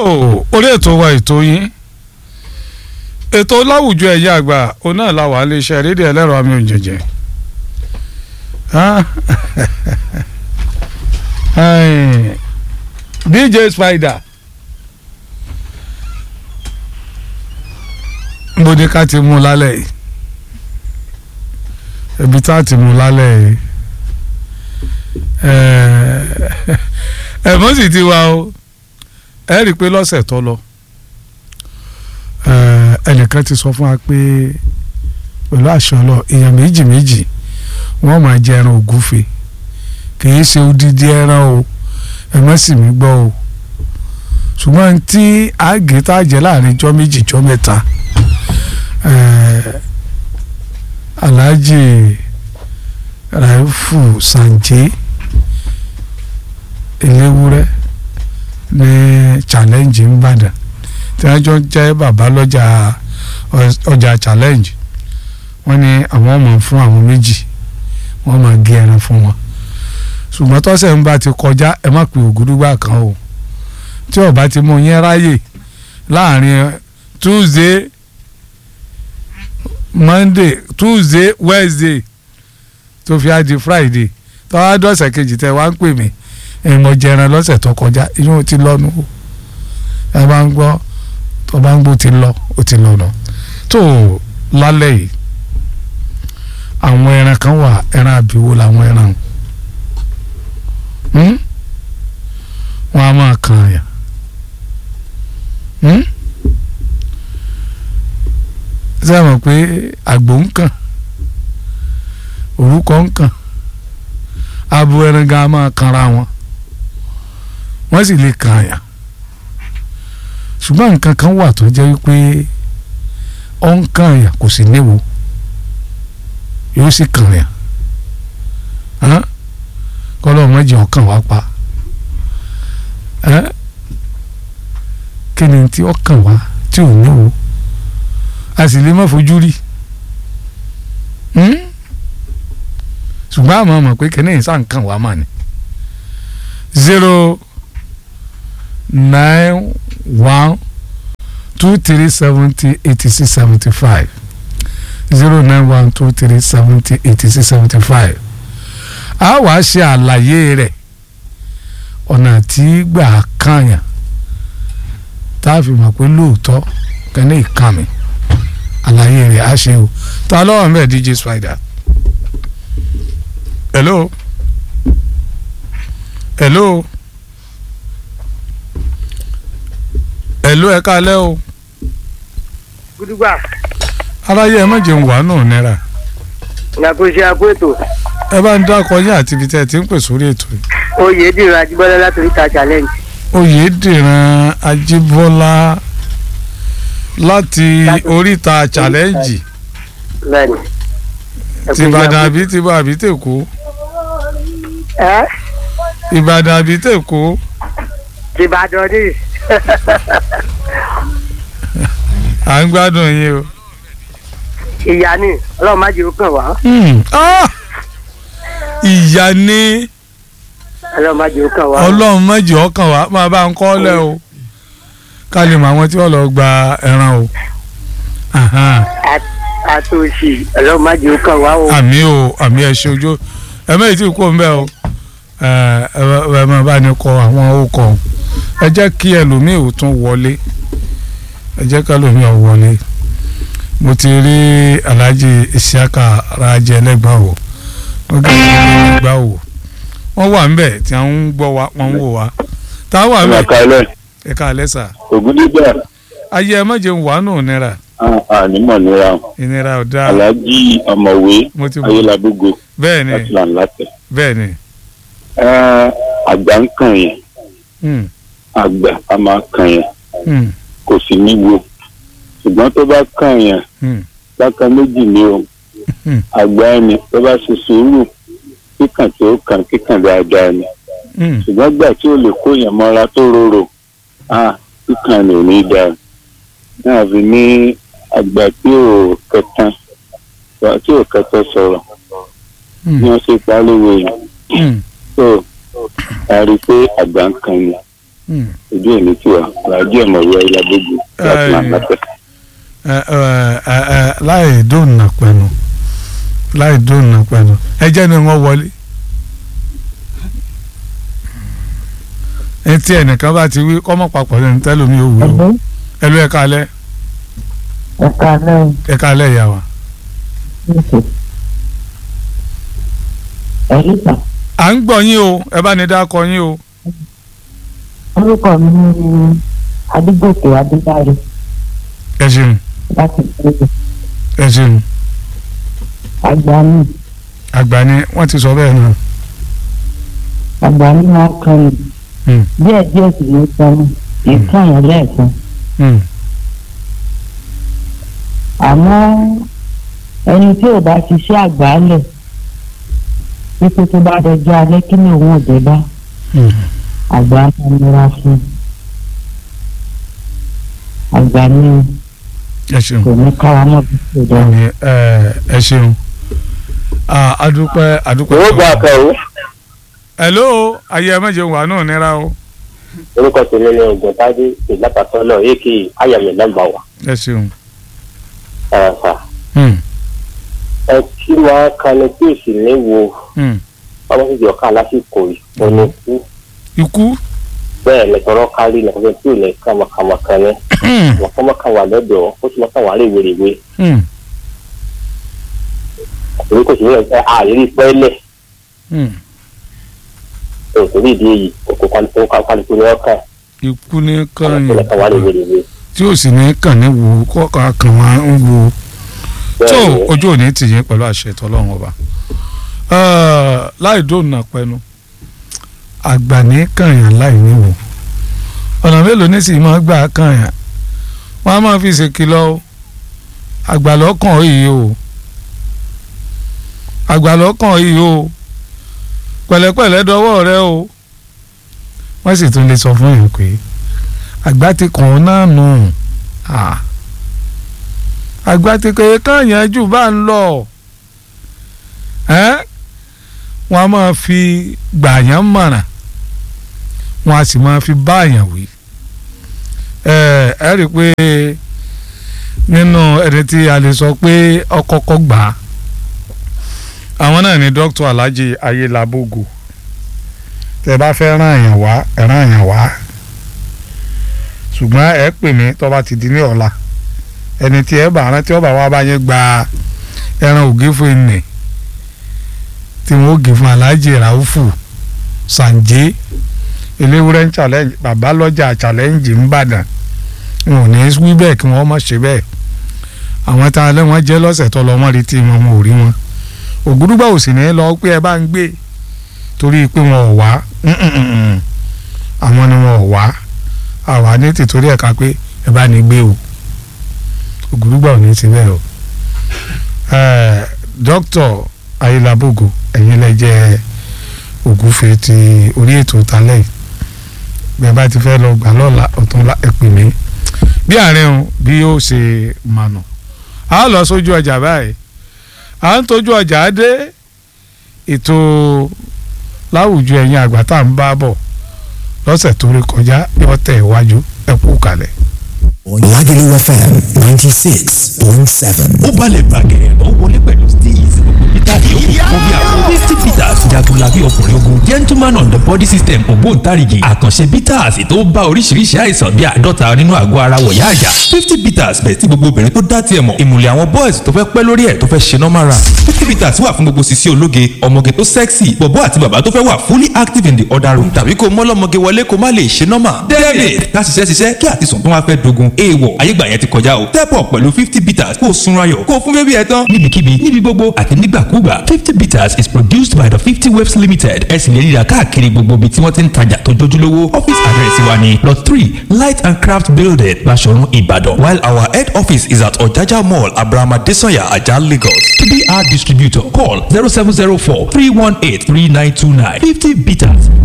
orí ètò wa ètò yín ètò láwùjọ ẹ̀yà àgbà òun náà la wà á lè ṣe rédíò ẹlẹ́rọ àmì òjèjì DJ Spider mo ní ká ti mú lálẹ́ yìí ibi tá a ti mú lálẹ́ yìí ẹ̀mọ́ sì ti wá o ẹ rí i pé lọ́sẹ̀ tó lọ ẹnìkan ti sọ fún wa pé pẹ̀lú àṣọ lọ èèyàn méjì méjì wọ́n máa jẹ ẹran ògúfe kìí ṣe odidi ẹran o ẹ má sì mí gbọ́ o ṣùgbọ́n tí àgé tá a jẹ láàrin ijọ́ méjì ijọ́ mẹ́ta Alhaji Raifu Sanje eléwúrẹ́ ní challenge nìbàdàn tí wọ́n jọ jẹ́ bàbá lọ́jà ọjà challenge wọ́n ní àwọn ọmọ fún àwọn méjì wọ́n máa gé ẹran fún wọn ṣùgbọ́n tọ́sẹ̀ ń bá ti kọjá ẹ má pè ògúdúgbà kan o tí ó bá ti mú yẹn ráyè láàrin tuesday monday tuesday wednesday tó fi á di friday tọ́wá dọ̀sẹ̀ kejì tẹ wá ń pè mí ìmọ̀ jẹran lọ́sẹ̀ tó kọjá ìyún ti lọ́nu o ẹ bá ń gbọ́ tó bá ń gbọ́ ti lọ ó ti lọ nà tó lálẹ́ yìí àwọn ẹran kan wà ẹran àbíwò làwọn ẹran wọn a máa kan àyà ṣé ẹ mọ̀ pé àgbò ń kàn orúkọ ń kàn abo ẹran gan a máa kanra wọn wọ́n sì lè kan àyà ṣùgbọ́n nǹkan kan wà tó jẹ́ wípé ó ń kan àyà kò sì léwu yóò sì kàn àyà kọ́lọ́ mọ́jì ọkàn wá pa kí ni tí ó kàn wá tí ò léwu a sì lè má fojú rí ṣùgbọ́n àmọ́ mọ̀ pé kí ni ìsàn kàn wá mà ní zero nine one two three seventy eighty six seventy five zero nine one two three seventy eighty six seventy five a wàá ṣe àlàyé rẹ̀ ọ̀nà tí gbà kànyàn tá a fi mọ̀ pé lóòótọ́ kẹ́ni ìkànnì àlàyé rẹ̀ á ṣe o ta lọ́wọ́ mẹ́ẹ̀ DJ Spider hello hello. ẹ̀lú ẹ káalẹ́ o. gudugba. aráyé ẹ má jẹun wà náà náírà. ìyàkóso àpò ètò. ẹ bá ń dákọ yín àti ibi tẹ́ ẹ ti ń pè sórí ètò yìí. oyèdèrè ajíbọ́lá láti oríta challenge. oyèdèrè ajíbọ́lá láti oríta challenge. bẹ́ẹ̀ni. tìbàdàn àbí tìbà àbí tèkó. ẹ. ìbàdàn àbí tèkó. tìbàdàn ni à ń gbádùn yín o. ìyá ni ọlọ́run má jẹ́ ó kàn wá. ìyá ni ọlọ́run má jẹ́ ó kàn wá. ọlọ́run má jẹ́ ó kàn wá máa bá ń kọ́ lẹ̀ o ká lè mọ àwọn tí wọ́n lọ gba ẹran o. àtòsí ọlọ́run má jẹ́ ó kàn wá o. àmì o àmì ẹ ṣe ojú ẹ mẹ́rin tí kò ń bẹ́ o ẹ máa bá ní kọ àwọn okọ̀ ẹ jẹ́ kí ẹlòmíì ò tún wọlé ẹ jẹ́ ká ẹlòmíì ò wọlé mo ti rí Alhaji Isiaka Raje ẹlẹ́gbàá wò wọ́n gbé ẹlẹ́gbàá wò wọ́n wà ń bẹ̀ tí wọ́n ń gbọ́ wa wọ́n ń wò wá tá a wà ń bẹ̀ ẹ ká alẹ́ sà. ògúndígbà. ayé ẹ má jẹun wà nù nira. ànímọ̀ nira. ìnira ò dáa. Alhaji ọ̀mọ̀wé ayélujábógo. bẹ́ẹ̀ni láti là ń látẹ̀. bẹ́ẹ̀ni. àgbà ń kàn yẹn àgbà a máa kàn yẹn kò sì ní wo ṣùgbọ́n tó bá kàn yẹn bákan méjì ni o àgbà ẹni tó bá ṣe sùúrù kíkàn tí ó kàn kíkàn dáadáa ni ṣùgbọ́n gbà tí ó lè kó yẹn mọ́ra tó rorò kíkàn ni ò ní dáa náà fi ní àgbà tí ò kẹtàn tí ò kẹtàn sọ̀rọ̀ ni wọ́n ṣe pa lówe yẹn tó a rí i pé àgbà ń kàn yẹn Hmm. ojú òní tiwa làájú ọ̀mọ̀wé ayélujábójú láti máa Ẹ, nàpẹ́. ẹ ẹ ẹ ẹ láì dóònà pẹ̀lú láì dóònà pẹ̀lú ẹ jẹ́ ni wọ́n wọlé. etí ẹnìkan bá ti wí kọ́mọ̀ papọ̀ lẹ́nu tẹ́lómi ò wí o Ẹ̀lẹ́ ẹ ló ẹ kálẹ̀ ẹ̀ka lẹ́yìn ẹ kálẹ̀ ìyá wa. níṣẹ́. Ẹ̀rí kan, à ń gbọ́ yín o ẹ bá ní dákọ yín o. orúkọ mi ní Adégòkè Adédáre ẹ ṣeun láti ìpínlẹ̀ ẹ ṣeun Àgbáni. àgbà ni wọ́n ti sọ bẹ́ẹ̀ náà. Àgbáni máa ń kan ní Hmm. díẹ̀ díẹ̀ sì ní sọ́nù ìkan yẹn lẹ́ẹ̀kan. Hmm. Àmọ́ ẹni tí ò bá ṣiṣẹ́ àgbálẹ̀ wípé tó bá dọjọ́ alẹ́ kí ni òun ò dé bá Hmm. àgbà máa nira fún un. Àgbà ni ẹ ṣeun. kò ní kára mọ́ bí kò dára. Ní, ẹ ẹ ṣeun Ah, adúpẹ́ adúpẹ́. owó gba àkàn o hello ayé ẹ méje wà náà nira o orúkọ tèmi ni ogun tádé ìlápàtọ́ náà èkì ayàmì nọ́mbà wà ẹ ṣeun. ẹ̀fà Hmm, ẹ kí wọn kanu tí ò sì ní wo hmm. ọmọ sì jọ ká lásìkò ìfọnù kú ikú bẹ́ẹ̀ ni tọrọ kárí nìkan tí ò ní kàmọkàmọkàn ní Hmm, mọkàmọkàn wà lọ́dọ̀ ó sì mọkàn wà léwèrèwé hmm, èyí kò sí ní ẹ àìrí pẹ́ẹ́lẹ̀ hmm. òtòrí ìdí èyí òkú kálukú ní ọkàn ikú ní mọkàn wà kàn léwèrèwé tí ó sì ní kàn ní wo kọ́ka kàn wá ń wo tó bẹ́ẹ̀ ni ojú òní tì yín pẹ̀lú àṣẹ ìtọ́lọ́run ọba Ah, láì dóònà pẹnu àgbà ní kànyàn láì níwò ọ̀nà mélòó ní sì máa gbà kànyàn wọ́n á máa fi ṣèkìlọ̀ o àgbà lọ́kàn yìí o àgbà lọ́kàn yìí o pẹ̀lẹ́pẹ̀lẹ́ dọwọ́ rẹ o wọ́n sì tún lè sọ fún yín pé àgbà ti kàn ọ́ náà nù ah àgbà ti kèé kànyàn jù bá ń lọ ẹ́ wọ́n á máa fi gbàyàn mọ̀ràn wọ́n á sì máa fi báyàn wí ẹ ẹ rí i pé nínú ẹni tí a lè sọ pé ọkọ̀ọ̀kọ̀ gbà á àwọn náà ni dókítà Alhaji Ayélabógo tẹ bá fẹ́ ràn yàn wá ẹ ràn yàn wá ṣùgbọ́n ẹ pè mí tó bá ti di ní ọ̀la ẹni tí ẹ bá rántí ọba wa bá yẹn gba ẹran ògé fún ẹnì tí wọn ó gé fún Alhaji Raufu Sanje eléwúrẹ́ ń challenge bàbá lọ́jà challenge ń bàdàn wọn ò ní í wí bẹ́ẹ̀ kí wọ́n má ṣe bẹ́ẹ̀ àwọn tá a lé wọn jẹ́ lọ́sẹ̀ tó lọ́ wọ́n retí wọn wọn ò rí wọn ògúdúgbà ò sì ní lọ pé ẹ bá ń gbé torí pé wọn ò wá Mm-mm-mm. àwọn ni wọn ò wá àwa ní tìtorí ẹ̀ka pé ẹ bá ní gbé o ògúdúgbà ò ní ti bẹ́ẹ̀ o Eh, dókítà Ayélabógo ẹ̀yin lẹ jẹ́ ògúfe ti orí ètò talẹ̀ yìí bí ẹ bá ti fẹ́ lọ gbà lọ́la ọ̀tún ẹ pè mí bí àárín o bí yóò ṣe mànà a lọ sójú ọjà báyìí à ń tójú ọjà dé ètò láwùjọ ẹ̀yin àgbà tá à ń bá bọ̀ lọ́sẹ̀ tó rí kọjá yóò tẹ̀ iwájú ẹ kú kalẹ̀. Lagelu FM ninety six point seven. ó balẹ̀ bàgẹ́ ó wọlé pẹ̀lú steez gbogbo peter yòókù kó bí àwọn fifty peters jagunlabi ọkùnrin ogun gentleman on the body system ògbóǹtarìgì àkànṣe peters tó bá oríṣiríṣi àìsàn bíi àádọ́ta nínú àgọ́ ara wọ̀yá àjà fifty peters bẹ̀ tí gbogbo obìnrin tó dá tiẹ̀ mọ̀ ìmùlẹ̀ àwọn boys tó fẹ́ pẹ́ lórí ẹ̀ tó fẹ́ ṣe normal run fifty peters wà fún gbogbo sisi ológe ọmọge tó sexy bọ̀bọ́ àti bàbá tó fẹ́ wà fully active in the other room tàbí kó mọ́lọ́mọge wọlé kó má lè ṣe normal david ká ṣiṣẹ́ ṣiṣẹ́ kí àtisùn tó wá fẹ́ dogun èèwọ̀ ayégbà yẹn ti kọjá o step up pẹ̀lú fifty peters kó o sunra yọ̀ kó o fún bébí ẹ tán níbikíbi níbi gbogbo àti nígbàkúgbà fifty peters is produced by the fifty waves limited ẹ sì lè ríra káàkiri gbogbo ibi tí wọ́n ti ń tajà tó jójúlówó office address wa ni lot three light and craft building Baṣọ̀run Ìbàdàn while our head office is at Ọ̀jájá mall Abraham Adesanya Ajah Lagos to be our distributor call zero seven zero four three one eight three nine two nine fifty peters